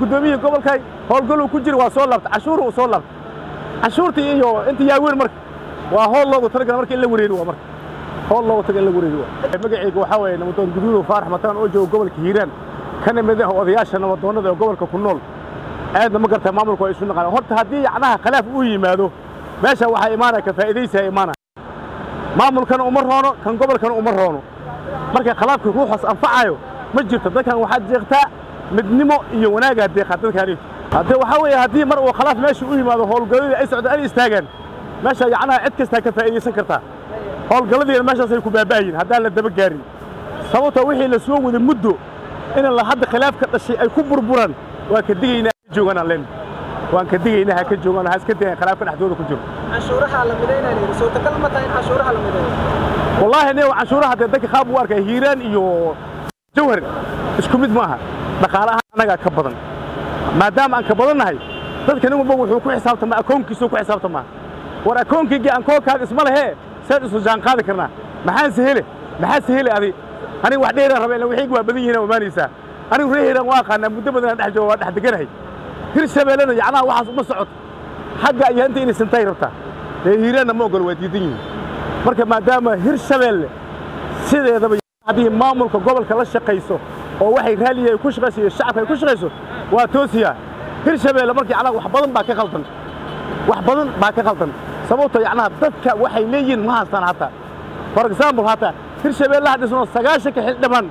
guddoomiyihii gobolkay howlgaluu ku jira waa soo laabta cashuuru uu soo laabta cashuurtii iyo inta yaaweyn marka waa howl loogu talagala marka in la wareeri waa marka howl loogu taga in la wareeri waa magacayga waxaa weeye namadoon guduudow faarax mataan oo jooga gobolka hiiraan kana mid ah odayaasha nabadoonnada ee gobolka ku nool aadna ma gartaa maamulku waa isu naqaan horta haddii yacnaha khilaaf uu yimaado meesha waxaa imaanaya ka faa'iidaysaa imaanaya maamulkana uma roono kan gobolkana uma roono marka khilaafka ruuxaas anfacayo ma jirto dadkan waxaad jeeqtaa midnimo iyo wanaagaa deeqaa dadkaani haddee waxaa weeye haddii mar uu khilaaf meesha u yimaado howlgalladii ay socdaan ay istaagaan meesha yacnaha cid kastaa ka faa'iidaysan kartaa howlgalladiina meeshaasay ku baaba'ayiin haddaan la daba gaarin sababtoo wixii la soo wada muddo in la hadda khilaaf ka dhashay ay ku burburaan waa ka digaynaa ka jooganaan leen waan ka digaynaa ha ka joogaan ha iska dayan khilaafka dhexdooda ku jiro canshuuraha la midaynaa layidhi suurtagal ma tahay in canshuuraha la mideeyo wallaahi nin canshuuraha dee dadka qaab u arkaya hiiraan iyo jawhar isku mid maaha dhaqaalaha annagaa ka badan maadaama aan ka badannahay dadka nin walba wuxuu ku xisaabtamaa akoonkiisuu ku xisaabtamaa war akoonkaygi ankoonkaaga isma lehee saad isu jaan qaadi karnaa maxaan sehele maxaa sehele adi aniga wax dheeraan raba ila wixayga waa badan yihiin omaanaysaa anigu reer hiiraan waa aqaanaa muddo badanaan dhex jooga waa dhex deganahay hir shabeellena yacnaha waxaas uma socoto xagga iyo inta inay sintay rabtaa reer hiiraanna ma ogolo waa diidan yihiin marka maadaama hir shabeelle sideedaba haddii maamulka gobolka la shaqayso oo waxay raaliya ay ku shaqayso iyo shacabka ay ku shaqayso waa toosiyaa hir shabeelle marka yacnaha wax badan baa ka khaldan wax badan baa ka khaldan sababtoo yacnaha dadka waxay leeyihiin ma haystaan hataa for example hataa hir shabeelle ha dhisno sagaashanka xildhibaan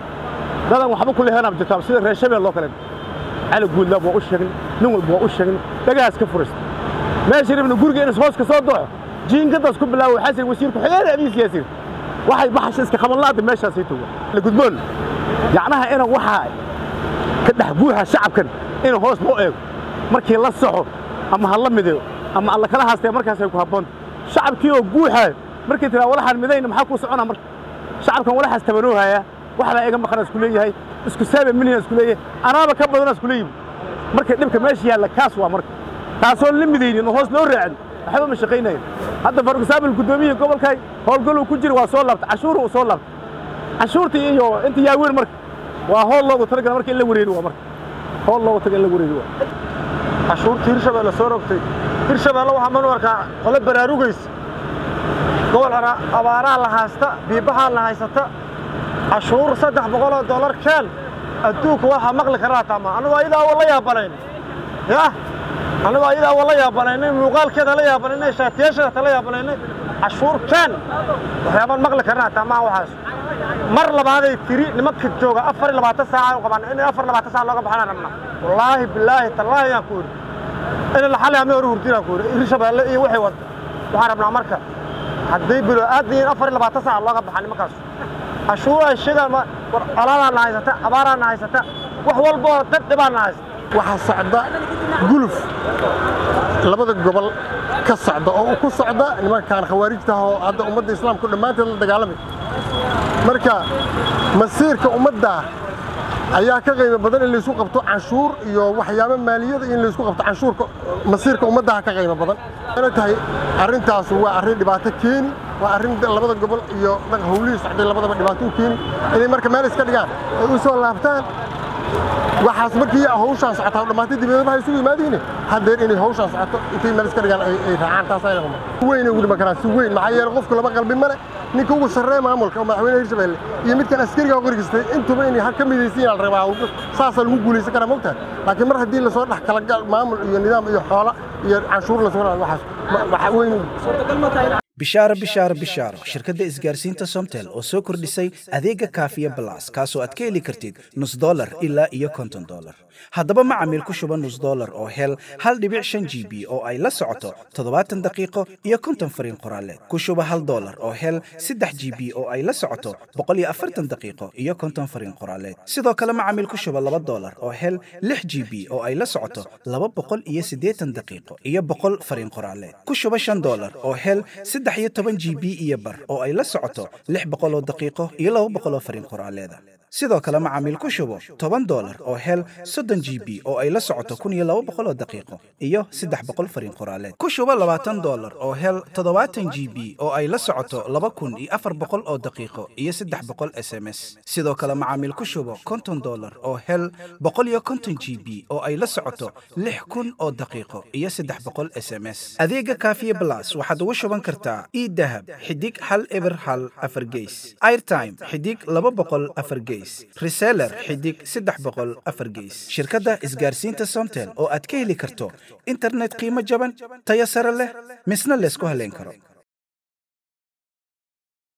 dadan waxba ku lehenaab jirtaa sida reer shabeelle oo kale cali guudlaab waa u sheegin nin walba waa u sheegin dhagahaas ka furista meesha rabna guriga inas hoos ka soo doxo jiinkadaas ku bilaabo waxaa sir wasiirku xigeen abiis yaasir waxay baxasha iska qaban laada meeshaasay tuga la gudboon yacnaha ina waxaa ka dhex buuxa shacabkan in hoos loo eego markii la soxo ama ha la mideeyo ama alla kala haastee markaasay ku habboonta shacabkii oo guuxaayo markii tiraa walaxaan midayna maxaa kuu soconaa marka shacabkan walaxaas tabanoohaya waxbaa iga maqanaa isku leeyahay isku saaba minhian isku leeyahay anaaba ka badanaa isku leeyihi marka dhibka meesha yaalla kaas waa marka taasoo la midaynin oo hoos loo raacin waxba ma shaqaynayan hadda for example guddoomiyihii gobolkay howlgaluu ku jira waa soo laabta cashuuru uu soo laabta cashuurtii iyo inta yaaweyn marka waa howl loogu talagala marka in la wareeri waa marka howl loogu taga in la wareeri waa cashuurtii hirshabeelle soo rogtay hirshabeelle waxaa manu arkaa qole baraarugaysa gobol abaaraha la haysta biibahaa la haysata cashuur saddex boqoloo dollar keen adduunka waxaa maqli karaa tama annagoo ayadaa wa la yaabanayn yah annagoo ayadaa wa la yaabanaynay muuqaalkeeda la yaabanaynay shaatiyaasheeda la yaabanaynay cashuur keen waxyaabaan maqli karnaa tamaa waxaas mar labaaday tiri nimanka jooga afar iyo labaatan saaca u qabaan in afar labaatan saac looga baxanaan rabnaa wallaahi bilaahi tallaahi yaan ku idhi in la xalay amay hore hurdinaan ku idhi hirshabeelle iyo waxay wada waxaan rabnaa marka hadday bilo aad yihiin afar iyo labaatan saac looga baxaa nimankaas cashuur ay sheegaan war colaadaana haysata abaaraana haysata wax walboo dad dhibaana haysta waxaa socda guluf labada gobol ka socda oo uu ku socda nimankaan khawaarijta oo hadda ummadda islaamku dhammaanteed la dagaalamay marka masiirka ummadda ayaa ka qiimo badan in laysku qabto canshuur iyo waxyaabo maaliyada in laysku qabto canshuurka masiirka ummaddaha ka qiimo badan ana tahay arrintaas waa arrin dhibaato keeni waa arrin labada gobol iyo howlihii socday labadaba dhibaato u keeni inay marka meel iska dhigaan ay u soo laabtaan waxaas markii hawshaan socotaa dhammaantay dibadaba ha isugu yimaadiine haddeer inay hawshaan socoto intay meel iska dhigaan ay raacaan taas ayna qaba si weyn ay ugu dhiman karaan si weyn maxaa yeelay qofku laba qalbi male ninka ugu sarreeya maamulka oo madaxweynaha hirshabeelle iyo midkan askariga qorigistay intuba inay har ka midaysan yahaan rabaa saasaa lagu guulaysan karaa mogtahay laakiin mar haddii lasoo dhex kala gal maamul iyo nidaam iyo xoola iyo canshuur lasoo dhaco waxaas waxa weyn bishaaro bishaaro bishaaro shirkadda isgaarsiinta somtel oo soo kordhisay adeega kaafiya balas kaasoo aad ka heli kartid nus dolar ilaa iyo konton dolar haddaba macamiil ku shuba nus dolar oo hel hal dhibic shan g b oo ay la socoto toddobaatan daqiiqo iyo konton fariin qoraaleed ku shuba hal dolar oo hel saddex g b oo ay la socoto boqol iyo afartan daqiiqo iyo konton fariin qoraaleed sidoo kale macamiil ku shuba laba dolar oo hel lix g b oo ay la socoto laba boqol iyo siddeetan daqiiqo iyo boqol fariin qoraaleed ku shuba shan dolar oo hel saddex iyo toban g b iyo bar oo ay la socoto lix boqoloo daqiiqo iyo laba boqoloo fariin qoraaleeda sidoo kale macaamiil ku shubo toban dolar oo hel soddon g b oo ay la socoto kun iyo laba boqol oo daqiiqo iyo saddex boqol fariin qoraaleed ku shubo labaatan dolar oo hel toddobaatan g b oo ay la socoto laba kun iyo afar boqol oo daqiiqo iyo saddex boqol s m s sidoo kale macaamiil ku shubo konton dolar oo hel boqol iyo konton g b oo ay la socoto lix kun oo daqiiqo iyo saddex boqol s m s adeega kaafiye blas waxaad ugu shuban kartaa idahab xidig hal eber hal afar geys airtime xidig laba boqol afar geys reseller xidig saddex boqol afar geys shirkadda isgaarsiinta somtel oo aad ka heli karto internet qiimo jaban tayo sare leh misna laysku haleyn karo